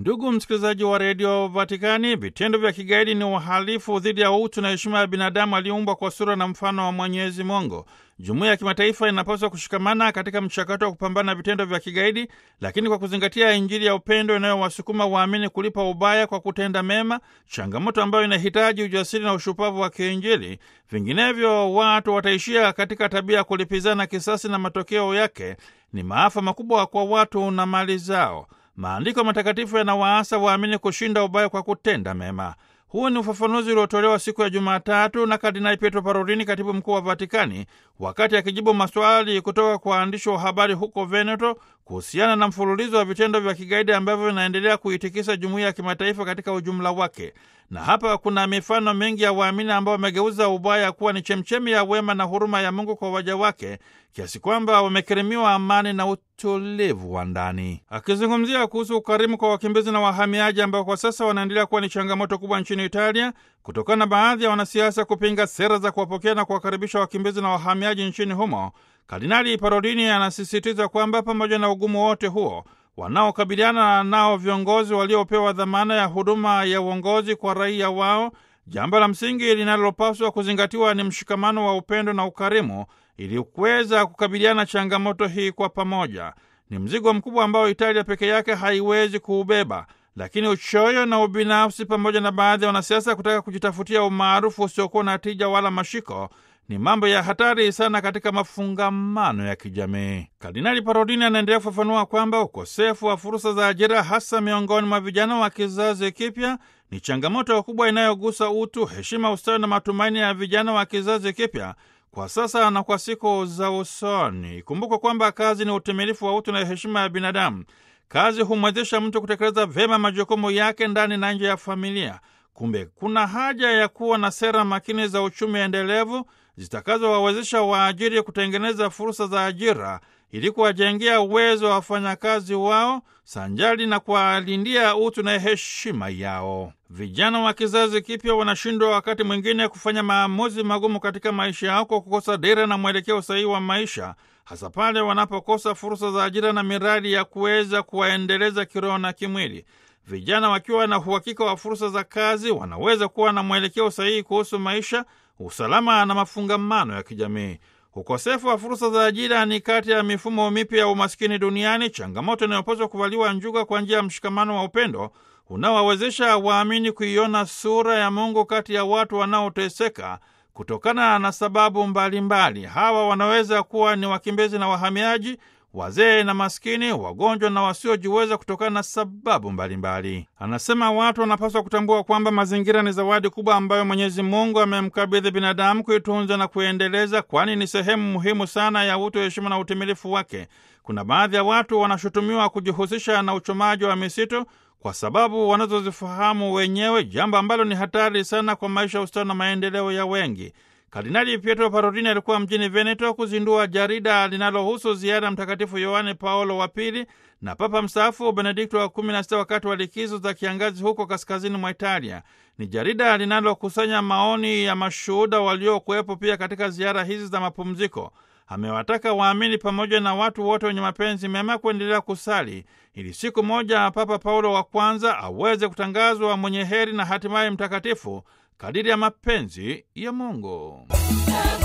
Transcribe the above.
Ndugu msikilizaji wa redio Vatikani, vitendo vya kigaidi ni uhalifu dhidi ya utu na heshima ya binadamu aliyeumbwa kwa sura na mfano wa Mwenyezi Mungu. Jumuiya ya kimataifa inapaswa kushikamana katika mchakato wa kupambana na vitendo vya kigaidi, lakini kwa kuzingatia Injili ya upendo inayowasukuma waamini kulipa ubaya kwa kutenda mema, changamoto ambayo inahitaji ujasiri na ushupavu wa kiinjili. Vinginevyo watu wataishia katika tabia ya kulipizana kisasi, na matokeo yake ni maafa makubwa kwa watu na mali zao. Maandiko matakatifu yanawaasa waamini kushinda ubaya kwa kutenda mema. Huu ni ufafanuzi uliotolewa siku ya Jumatatu na Kardinali Pietro Parolini, katibu mkuu wa Vatikani, wakati akijibu maswali kutoka kwa waandishi wa habari huko Veneto kuhusiana na mfululizo wa vitendo vya kigaidi ambavyo vinaendelea kuitikisa jumuiya ya kimataifa katika ujumla wake. Na hapa kuna mifano mingi ya waamini ambao wamegeuza ubaya kuwa ni chemchemi ya wema na huruma ya Mungu kwa waja wake, kiasi kwamba wamekirimiwa amani na utulivu wa ndani. Akizungumzia kuhusu ukarimu kwa wakimbizi na wahamiaji ambao kwa sasa wanaendelea kuwa ni changamoto kubwa nchini Italia kutokana na baadhi ya wanasiasa kupinga sera za kuwapokea na kuwakaribisha wakimbizi na wahamiaji nchini humo, Kardinali Parolini anasisitiza kwamba pamoja na ugumu wote huo wanaokabiliana nao viongozi waliopewa dhamana ya huduma ya uongozi kwa raia wao, jambo la msingi linalopaswa kuzingatiwa ni mshikamano wa upendo na ukarimu ili kuweza kukabiliana changamoto hii kwa pamoja. Ni mzigo mkubwa ambao Italia peke yake haiwezi kuubeba, lakini uchoyo na ubinafsi pamoja na baadhi ya wanasiasa kutaka kujitafutia umaarufu usiokuwa na tija wala mashiko ni mambo ya hatari sana katika mafungamano ya kijamii. Kardinali Parolini anaendelea kufafanua kwamba ukosefu wa fursa za ajira hasa miongoni mwa vijana wa kizazi kipya ni changamoto kubwa inayogusa utu, heshima, ustawi na matumaini ya vijana wa kizazi kipya kwa sasa na kwa siku za usoni. Ikumbukwe kwamba kazi ni utimilifu wa utu na heshima ya binadamu. Kazi humwezesha mtu kutekeleza vyema majukumu yake ndani na nje ya familia. Kumbe kuna haja ya kuwa na sera makini za uchumi endelevu zitakazowawezesha waajiri kutengeneza fursa za ajira ili kuwajengea uwezo wa wafanyakazi wao sanjali na kuwalindia utu na heshima yao. Vijana wa kizazi kipya wanashindwa wakati mwingine kufanya maamuzi magumu katika maisha yao kwa kukosa dira na mwelekeo sahihi wa maisha, hasa pale wanapokosa fursa za ajira na miradi ya kuweza kuwaendeleza kiroho na kimwili. Vijana wakiwa na uhakika wa fursa za kazi, wanaweza kuwa na mwelekeo sahihi kuhusu maisha, usalama na mafungamano ya kijamii. Ukosefu wa fursa za ajira ni kati ya mifumo mipya ya umaskini duniani, changamoto inayopaswa kuvaliwa njuga kwa njia ya mshikamano wa upendo unaowawezesha waamini kuiona sura ya Mungu kati ya watu wanaoteseka kutokana na sababu mbalimbali mbali. Hawa wanaweza kuwa ni wakimbizi na wahamiaji, wazee na maskini, wagonjwa na wasiojiweza kutokana na sababu mbalimbali mbali. Anasema watu wanapaswa kutambua kwamba mazingira ni zawadi kubwa ambayo Mwenyezi Mungu amemkabidhi binadamu kuitunza na kuendeleza, kwani ni sehemu muhimu sana ya utu, heshima na utimilifu wake. Kuna baadhi ya watu wanashutumiwa kujihusisha na uchomaji wa misitu kwa sababu wanazozifahamu wenyewe, jambo ambalo ni hatari sana kwa maisha, ustawi na maendeleo ya wengi. Kardinali Pietro Parolini alikuwa mjini Veneto kuzindua jarida linalohusu ziara ya Mtakatifu Yohane Paulo wa Pili na Papa mstaafu Benedikto wa kumi na sita wakati wa likizo za kiangazi huko kaskazini mwa Italia. Ni jarida linalokusanya maoni ya mashuhuda waliokuwepo pia katika ziara hizi za mapumziko. Amewataka waamini pamoja na watu wote wenye mapenzi mema kuendelea kusali ili siku moja Papa Paulo wa kwanza aweze kutangazwa mwenye heri na hatimaye mtakatifu kadiri ya mapenzi ya Mungu.